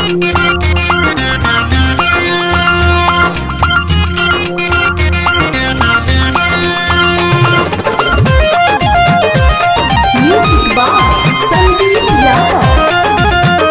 Music by Sandeep Yadav.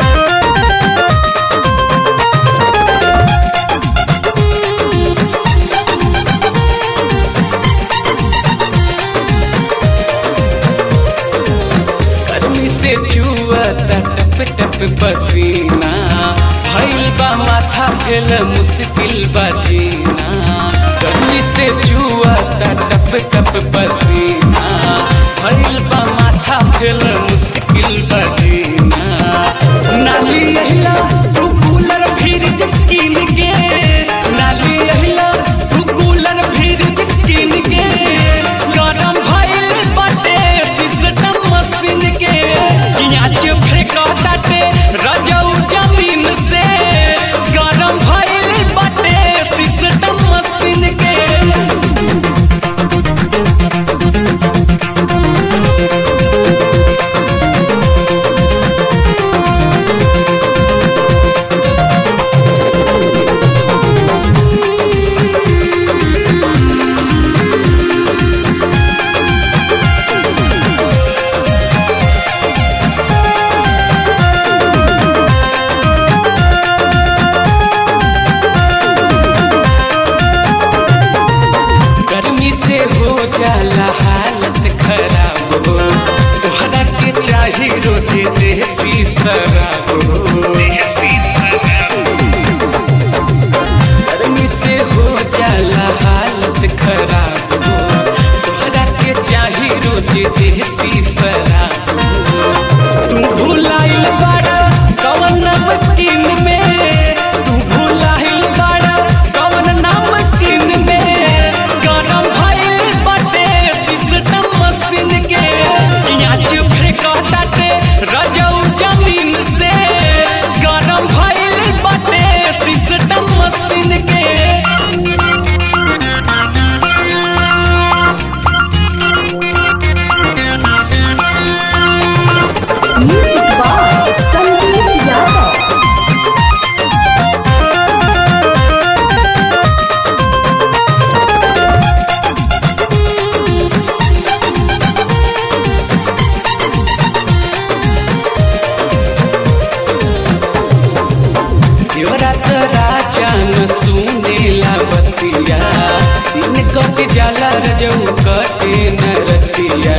गर्मी से चुअता टप टप पसीना भइल बा माथा भेल मुश्किल बा जीना गर्मी से चुअता टप टप पसीना भइल बा माथा भेल मुश्किल बा जीना नाली अहिला तू कूलर फ्रिज कीन के नाली अहिला तू कूलर फ्रिज कीन के गरम भइल बाटे सिस्टम मशीन के पियाज फेंकताटे रजऊ जमीन से गरम भइल बाटे सिस्टम मशीन के गर्मी से हो जाला हालत खराब हो तोहरा के चाही रोजे देसी शराब हो गर्मी से हो जाला हालत खराब हो तोहरा के चाही रोजे देसी शराब हो तू भुलाइल बाड़ा कवन नमकीन में तू भुलाइल बाड़ा कवन नमकीन में गरम भइल बाटे सिस्टम मशीन के पियाज फेंकताटे रजऊ जमीन से गरम भइल बाटे सिस्टम मशीन के Music by Sandeep Yadav. देवरात राजा न सुनेला बतिया दिन कट जाला रजऊ कटे न रतिया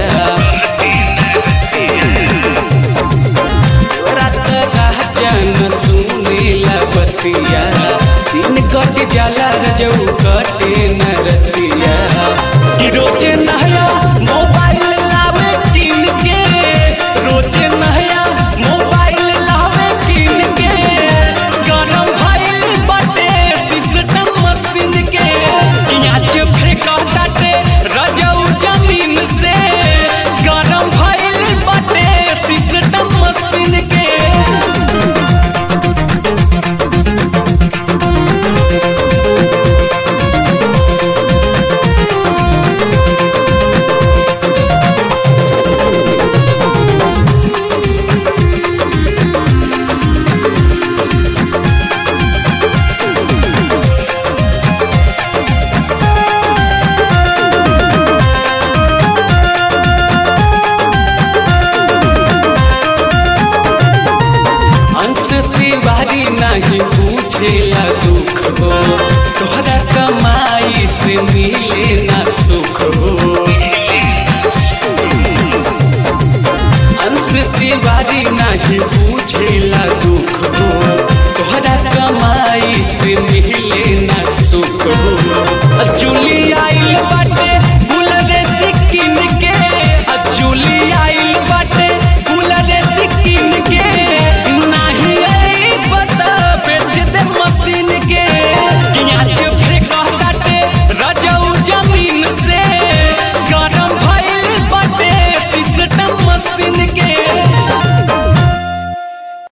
देवरात राजा न सुनेला बतिया दिन कट जाला रजऊ कटे न रतिया कि रोजे नया मोबाइल लावे किन के रोजे नया मोबाइल लावे किन के गरम भइल बाटे सिस्टम मशीन के पियाज फेंकताटे रजऊ जमीन से गरम भइल बाटे सिस्टम मशीन के अंश तिवारी नहीं पूछेला